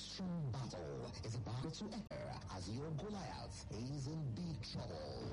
strong battle is about to enter as your Goliath is in big trouble.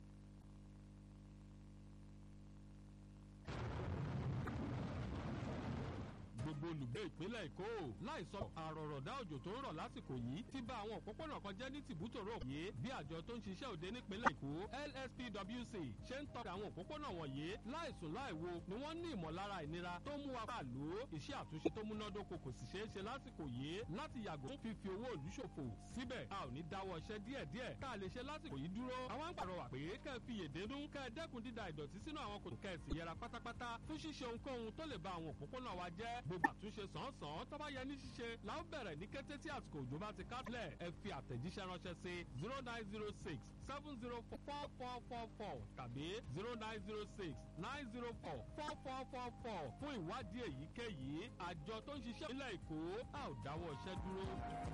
gbogbo olùgbé ìpínlẹ̀ èkó láìsọ àrọ̀rọ̀dá òjò tó ń rọ̀ lásìkò yìí ti bà àwọn òpópónà kan jẹ́ ní tìbútòrò yìí bí àjọ tó ń ṣiṣẹ́ òde nípínlẹ̀ èkó lspwc ṣe ń tọ́ka àwọn òpópónà wọ̀nyí láìsùn láìwo ni wọ́n ní ìmọ̀lára ìnira tó mú wa pàlú iṣẹ́ àtúnṣe tó múnádóko kò sì ṣeé ṣe lásìkò yìí láti yàgò fún fífi owó ìlú ṣòfò síbẹ̀ a ò ní dáwọ́ iṣẹ́ díẹ̀díẹ̀ tá a lè ṣe lásìkò yìí dúró àwọn ń pàrọwà pé kẹ́ ẹ fi yèdénú kẹ́ ẹ dẹ́kun dída ìdọ̀tí sínú àwọn kòtò kẹ́ ẹ sì yẹra pátápátá fún ṣíṣe ohunkóhun tó lè ba àwọn òpópónà wa jẹ́ gbogbo àtúnṣe sàn-án tó bá yẹ ní ṣíṣe la ó bẹ̀rẹ̀ ní kété tí àsìkò òjò bá ti kásílẹ̀ ẹ fi àtẹ̀jíṣẹ́ ránṣẹ́ sí zero nine zero six seven zero four four four four tàbí zero nine zero six nine zero four four four four four fún ìwádìí èyíkéyìí àjọ tó ń ṣiṣẹ́ ìpínlẹ̀ èkó a ò dáwọ́ iṣẹ́ dúró.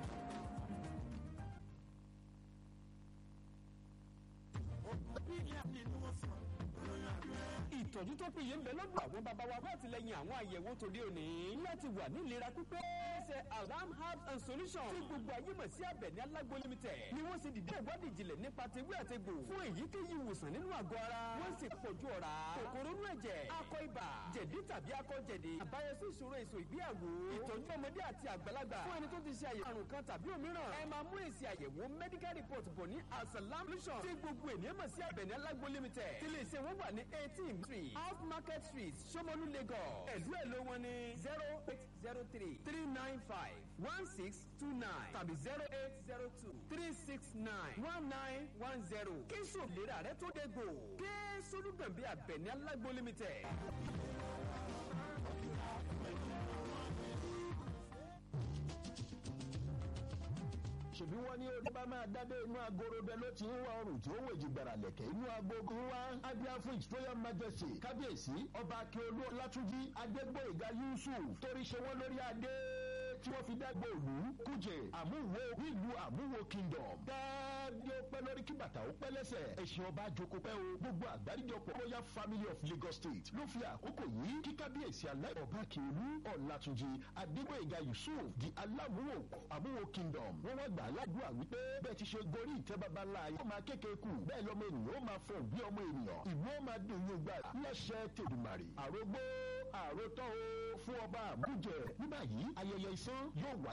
ìtọ́jú tó péye ń bẹ lọ́dọ̀ àwọn bàbá wa fún àtìlẹyìn àwọn àyẹ̀wò tòde òní láti wà ní ìlera pípé ṣe alarm herbs and solutions tí gbogbo ayé mọ̀ sí abẹ̀ní alágbo limited ni wọ́n ṣe dìde ìwádìí ìjìnlẹ̀ nípa tewé àtegbò fún èyíkéyìí ìwòsàn nínú àgọ́ ara wọ́n sì pọ̀jù ọ̀rá kòkòrò inú ẹ̀jẹ̀ akọ ibà jẹ̀dí tàbí akọ jẹ̀dí àbáyọ sí ìṣòro èso ìgbéyàwó ìtọ́jú ọmọdé àti àgbàlagbà fún ẹni tó ti ṣe àyẹ̀wò àrùn kan tàbí òmíràn ẹ máa mú èsì àyẹ̀wò medical report bọ̀ ní asalam solution tí gbogbo ènìyàn mọ̀ sí abẹ̀ní alágbo limited tí lè ṣe wọ́n wà ní eighteen street off market street somolu lagos ẹ̀lú ẹ̀lú wọn ní zero eight zero three three nine five one six two nine tàbí zero eight zero two three six nine one nine one zero kí sòlera rẹ tó dé gbò kí solúgbẹ̀mbí abẹ̀ní alágbo limited. ṣèbí wọn ní orí bá máa dádé inú agoro bẹ ló ti ń wá ọrùn tí ó wèjì gbàrà lẹ̀kẹ̀ inú agogo ń wá abia fún his royal majesty kábíyèsí ọba akíolú ọlátúnjí adégbòyìgá yusuf torí ṣe wọn lórí adé tí wọ́n fi dágbò òlú kújẹ àmúwo nílùú àmúwo kingdom dáadé ó pẹ́ lórí kí bàtà ó pẹ́ lẹ́sẹ̀ ẹ̀sìn ọba àjòkó pẹ́ o gbogbo àgbáríjọpọ̀ royal family of lagos state ló fi àkókò yìí kí kábíyèsí aláì ọba akíolú ọlátúnjí adégbòyìgá yusuf di alámúwò àmúwo kingdom wọ́n wá gbà aládùúgbà wípé bẹ́ẹ̀ ti ṣe gorí ìtẹ́ baba ńlá yóò máa kéke kù bẹ́ẹ̀ lọ́mọ ènìyàn ó máa fọ̀ bí ọmọ ènìyàn ìlú ó máa dùn yín gbà lẹ́sẹ̀ tèdùmàrè àrógbó àrótọ́ o fún ọba àbújẹ ní báyìí ayẹyẹ ìsán yóò wáyé.